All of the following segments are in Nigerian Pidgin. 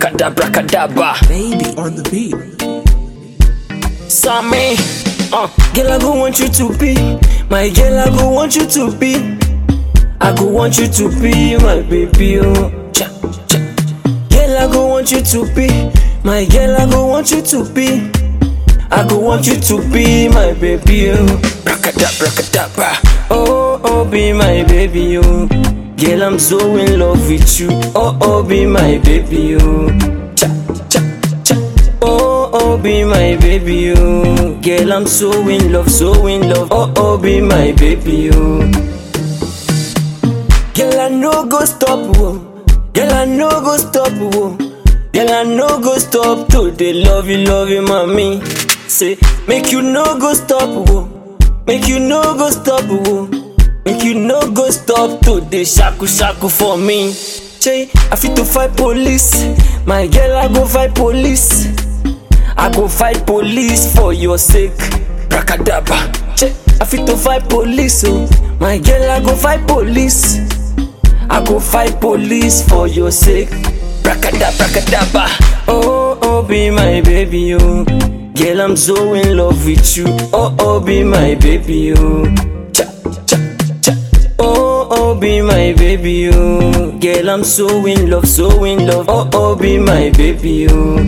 Bracadabra, cadabra. Baby on the beat. Sammy, uh, girl, I go want you to be my girl. I go want you to be. I go want you to be my baby. Oh, cha, cha. Girl, I go want you to be my girl. I go want you to be. I go want you to be my baby. Oh, bracadabra, cadabra. Oh, oh, be my baby. Oh, girl, I'm so in love with you. Oh, oh, be my baby. Oh, cha, cha, cha. Oh, oh, be my baby, oh. Girl, I'm so in love, so in love. Oh, oh, be my baby, oh. Girl, I no go stop, oh. Girl, I no go stop, oh. Girl, I no go stop to the love you, love you, mommy. Say, make you no go stop, oh. Make you no go stop, oh. Make you no go stop to the shaku shaku for me. Che, I fit to fight police. My girl, I go fight police. I go fight police for your sake. Bracadabra. Che, I fit to fight police, oh. My girl, I go fight police. I go fight police for your sake. Bracadabra, bracadabra. Oh, oh, be my baby, oh. Girl, I'm so in love with you. Oh, oh, be my baby, oh. Cha, cha, cha. Oh, oh, be my baby, oh. Girl, I'm so in love, so in love. Oh, oh, be my baby, oh.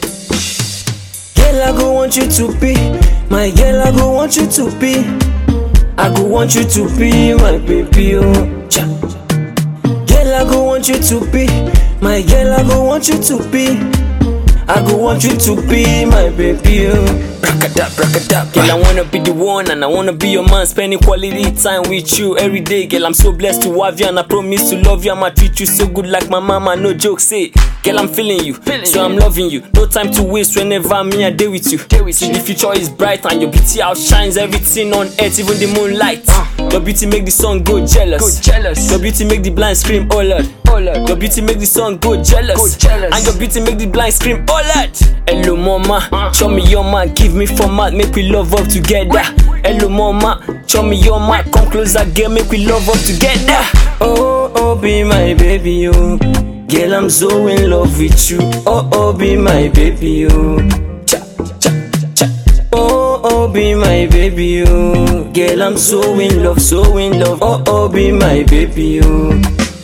Girl, I go want you to be my girl. I go want you to be. I go want you to be my baby, oh. Cha. Girl, I go want you to be my girl. I go want you to be. I go want you to be my baby, oh. Bracadabra, bracadabra. Girl, I wanna be the one and I wanna be your man. Spending quality time with you every day, girl. I'm so blessed to have you and I promise to love you. I'ma treat you so good like my mama. No joke, say, girl, I'm feeling you, so I'm loving you. No time to waste whenever me I day with you. See, the future is bright and your beauty outshines everything on earth, even the moonlight. Your beauty make the sun go jealous. jealous. Your beauty make the blind scream, oh lord. Oh Lord. Your beauty make the sun go jealous. Go jealous. And your beauty make the blind scream, oh lord. Hello mama, show me your man, give me format, make we love up together. Hello mama, show me your man, come closer, girl, make we love up together. Oh, oh, be my baby, oh. Girl, I'm so in love with you. Oh, oh, be my baby, oh. Cha, cha, cha. Oh, oh, be my baby, oh. Girl, I'm so in love, so in love. Oh, oh, be my baby, oh.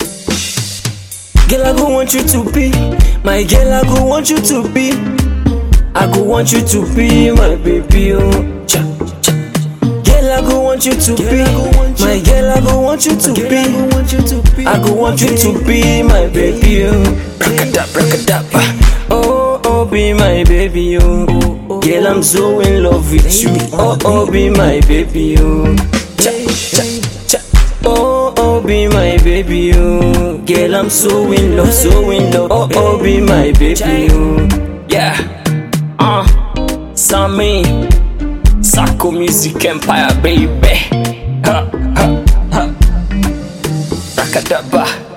Girl, I go want you to be my girl. I go want you to be. I go want you to be my baby, oh. Cha, cha. Girl, I go want you to be my girl. I go want you to be. I go want you to be my baby, oh. Bracadabra, bracadabra. Oh, oh, be my baby, oh. Girl, I'm so in love with you. Oh, oh, be my baby, oh. Cha, cha, cha. Oh, oh, be my baby, oh. Girl, I'm so in love, so in love. Oh, oh, be my baby, oh. Yeah. Uh, Sammy. Sako Music Empire, baby. Ha, ha, ha. Rakadaba.